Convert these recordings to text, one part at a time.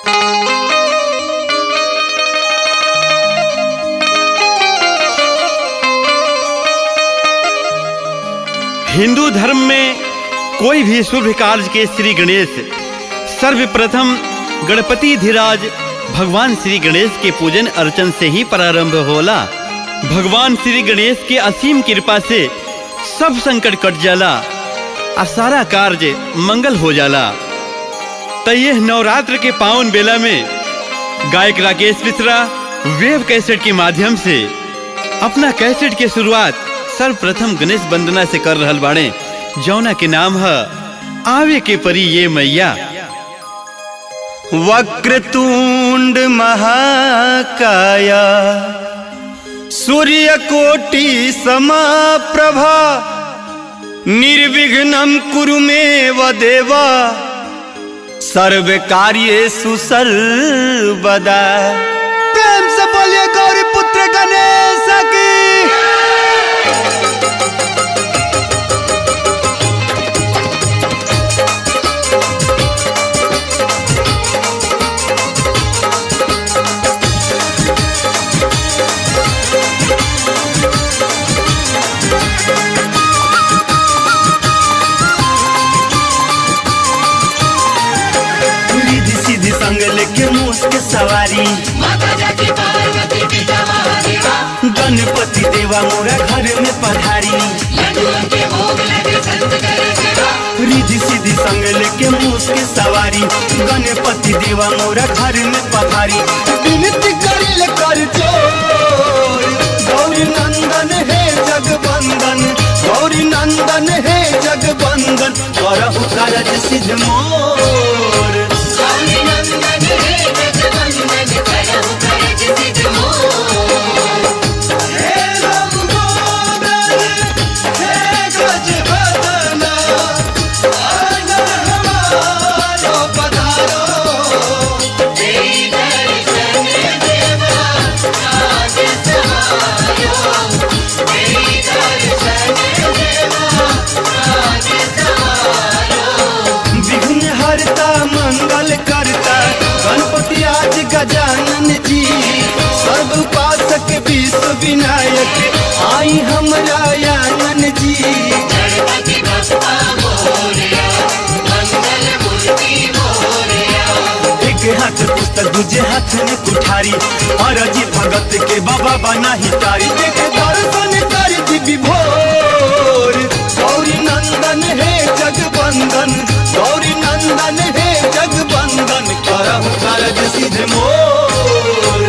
हिंदू धर्म में कोई भी शुभ कार्य के श्री गणेश सर्वप्रथम गणपति धीराज भगवान श्री गणेश के पूजन अर्चन से ही प्रारंभ होला भगवान श्री गणेश के असीम कृपा से सब संकट कट जाला आ सारा कार्य मंगल हो जाला तो यह नवरात्र के पावन बेला में गायक राकेश मिश्रा वेब कैसेट के माध्यम से अपना कैसेट के शुरुआत सर्वप्रथम गणेश वंदना से कर रहल बाड़े जौना के नाम है आवे के परी ये मैया वक्रतुंड महाकाया सूर्यकोटि समाप्रभा निर्विघ्नं कुरु मे देवा सर्व कार्येषु सर्वदा प्रेम से बोलिए गौरी पुत्र गणेश की रिधि सीधी संग लेके मूस के सवारी गणपति देवा मोरा घर में पधारी रिधि सीधी संग लेके मूस के सवारी गणपति देवा मोरा घर में पधारी विनती करिल कर चोर गौरी नंदन हे जगबंदन गौरी नंदन हे जगबंदन करहु कारज सिद्ध मोर विघ्न हरता मंगल करता गणपति आज गजानन जी सर्व उपासक विश्व विनायक आई हमरा आनन जी एक हाथ पुस्तक दूजे हाथ में कुठारी और जी भगत के बाबा बना ही तारी देख दर्शन कर दी विभोर गौरी नंदन हे जगबंदन गौरी नंदन हे जगबंदन करहु कारज सिद्ध मोर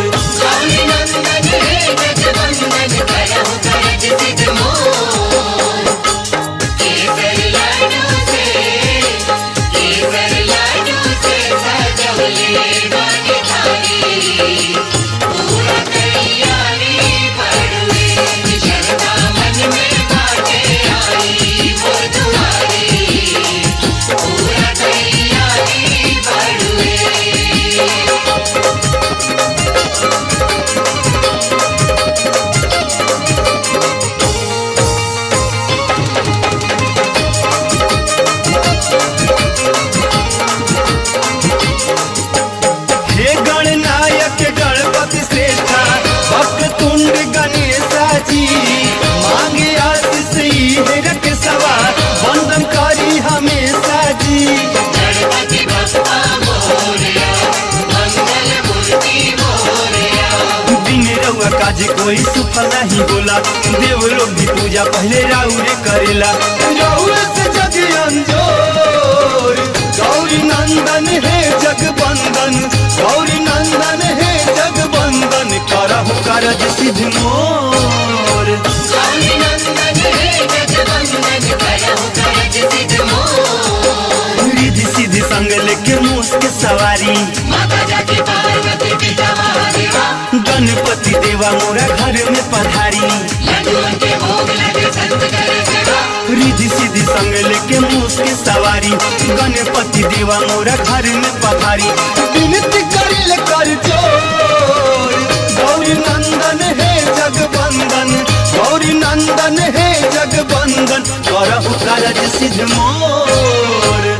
हे गणनायक गणपति श्रेष्ठा भक्त तुंड गणेशा जी मांगे आशीष ही है रख सवा वंदन करी हमेशा जी दिन रउआ काज कोई सुफल नहीं बोला देव लोग भी पूजा पहले राउरे करेला राउरे से जग अंजोर गौरी नंदन हे जगबंदन गौरी नंदन हे जगबंदन करहु कारज सिद्ध मोर रिधि सीधी संग लेके मूस के सवारी गणपति देवा मोरा घर में पधारी रिधि सीधी संग लेके मूस के सवारी गणपति देवा मोरा घर में पधारी विनती करिल कर जोर गौरी नंदन हे जगबंदन गौरी नंदन हे जगबंदन करहु कारज सिद्ध मोर